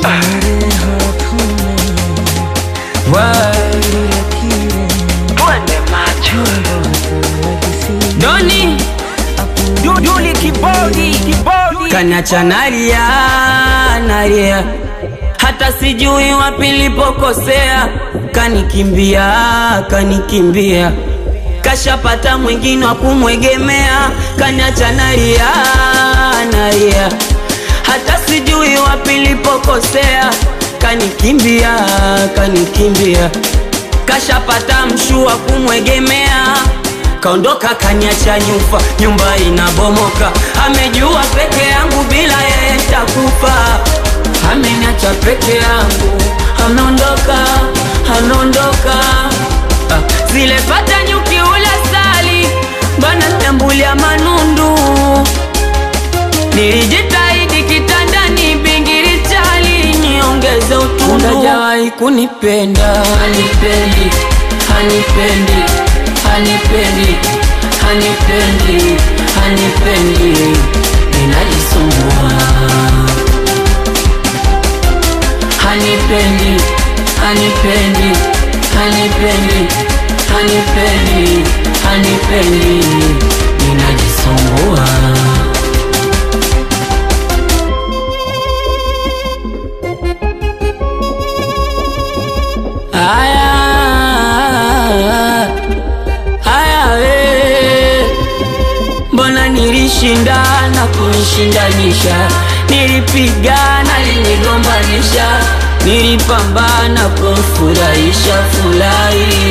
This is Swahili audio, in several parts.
तेरे हाथों में Twende macho Doni Duduli kibodi kibodi kaniacha nalia nalia, hata sijui wapi nilipokosea, kanikimbia kanikimbia, kashapata mwingine wa kumwegemea, kaniacha nalia nalia, hata sijui wapi nilipokosea, kanikimbia kanikimbia, kashapata mshua kumwegemea kaondoka kaniacha nyufa, nyumba inabomoka, amejua peke yangu bila yeye takufa, ameniacha peke yangu, ameondoka, ameondoka. Ah, zile pata nyuki ula sali bana nyambulia manundu, nilijitahidi kitandani, bingiri chali niongeze utundu, hajawahi kunipenda, hanipendi, hanipendi hanipendi, hanipendi, hanipendi, ninajisumbua. Hanipendi, hanipendi, hanipendi, hanipendi, hanipendi, ninajisumbua. Aya, haya we, mbona nilishindana kunishindanisha, nilipigana linigombanisha, nilipambana kumfurahisha furahi,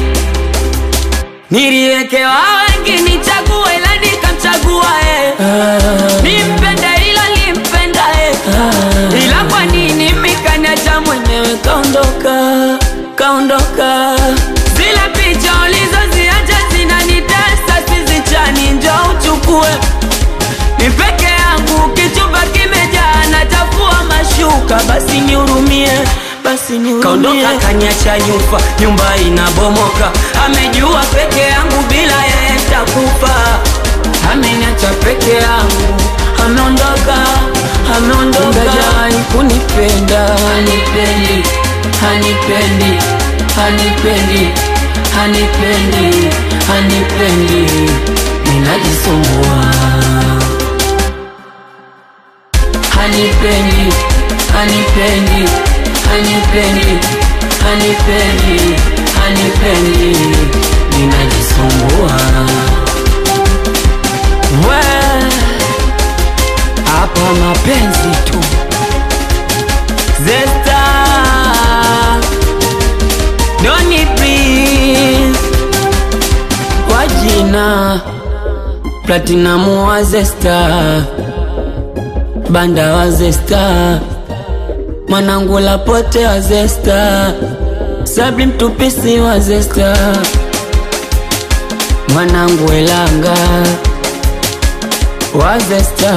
niliwekewa wengi nichague, ila nikamchagua eh. nimpende ila limpenda eh. ila kwa nini mikaniacha mwenyewe kaondoka kaondoka zile picha ulizoziacha zinanitesa sizichani njo uchukue ni peke yangu kichumba kimejaa nachafua mashuka basi nihurumie basi nihurumie kaondoka kaniacha nyufa nyumba inabomoka amejua peke yangu bila yeye takufa ameniacha peke yangu ameondoka ameondoka hajai kunipenda hanipendi hanipendi hanipendi hanipendi hanipendi ninajisumbua hanipendi hanipendi hanipendi hanipendi hanipendi ninajisumbua we hapa mapenzi tu Zesta Doni please Kwa jina Platinum wa Zesta Banda wa Zesta Mwanangu Lapote wa Zesta Sabri mtupisi wa Zesta Mwanangu Elanga wa Zesta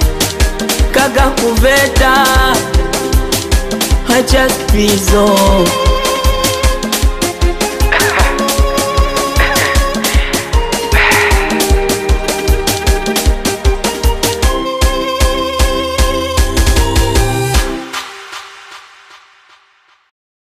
Kaka kuveta Hacha spizo